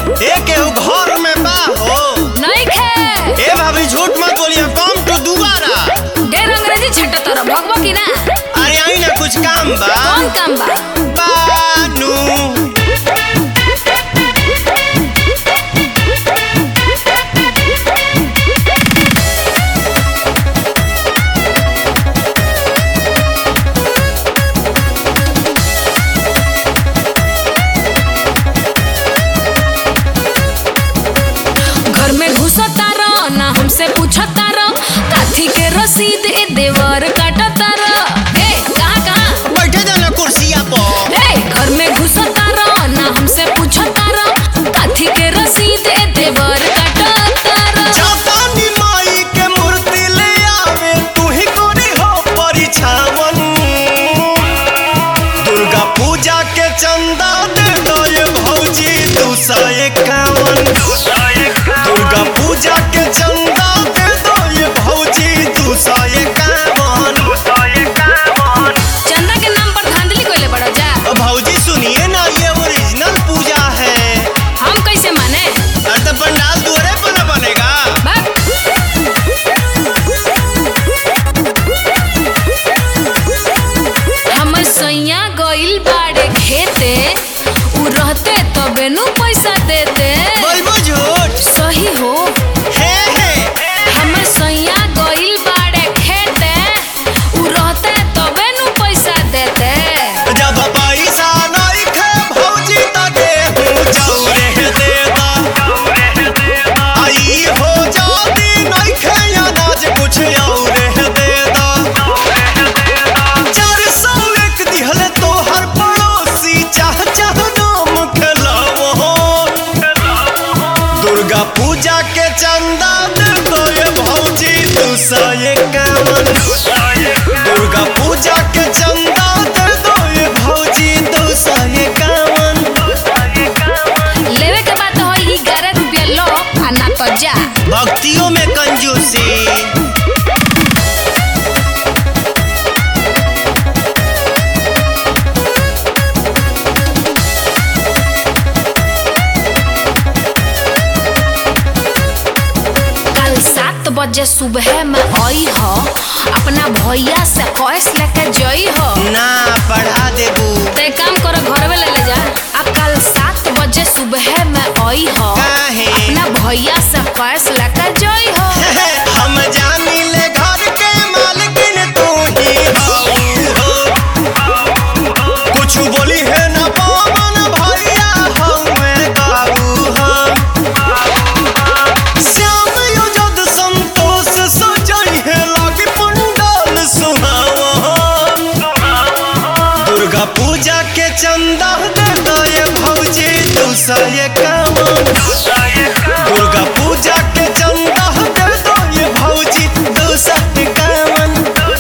ए केहू घर में बा हो नहीं खे ए भाभी झूठ मत बोलिए कम टू दोबारा ढेर अंग्रेजी छट्टा तोरा भगवा की ना अरे आई ना कुछ काम बा कौन काम बा बानू घर में घुसता रह ना हमसे पूछता रह काथी के रसीद ए देवर काटता रह ए कहाँ कहाँ बैठे जाना कुर्सिया पर ए घर में घुसता रह ना हमसे पूछता रह काथी के रसीद ए देवर काटता रह जापानी माई के मूर्ति ले आवे तू ही कोरी हो परिछावन दुर्गा पूजा के चंदा दे दो ये भौजी दू सौ इक्यावन दुर्गा पूजा के चंदा दे दो ये भौजी दू सौ इक्यावन चंदा के नाम पर धांधली कोइले बड़ा जा भौजी सुनिए ना ये ओरिजिनल पूजा है हम कैसे माने अरे तो पंडाल दुआरे पर न बनेगा बाप हमर सैया गइल बाड़े खेते उ रहते तबे नु पैसा देते बोलबो झूठ सही हो हे हे हमर सैया गइल बाड़े खेते उ रहते तबे नु पैसा देते जब पैसा नहीं खे भौजी त गेहूं चौरे दे दा आई हो जाती नहीं खे अनाज कुछ और दे दा चार सौ एक दिहल तो हर पड़ोसी चाह चाह नाम खेलावो दुर्गा पूजा के चंदा दे दो ये भौजी दू सौ इक्यावन दुर्गा पूजा के चंदा दे दो ये भौजी दो सौ इक्यावन लेवे के बात हो ई 11 रुपया लो आ ना तो जा भक्तियों में कंजूसी कल सात बजे सुबह में आई हो अपना भैया से कैश लेके जई हो ना पढ़ा देबू ते काम करो घर में ले ले जा आ कल सात बजे सुबह में आई हो काहे? अपना भैया से कैश लेके जई हो हम जानी ले घर के मालकिन तू ही हो कुछ बोली है ना पवन भैया हमें काबू हम श्याम युजद संतोष सजई है लागे पंडाल सुहावन दुर्गा पूजा के चंदा दे दो ये भौजी दू सौ इक्यावन दुर्गा पूजा के चंदा दे दो ये भौजी दू सौ इक्यावन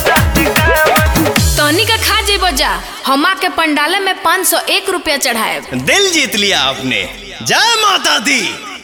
तनी का खा जेबो जा हमा के पंडाले में 501 रुपया चढ़ाए दिल जीत लिया आपने जय माता दी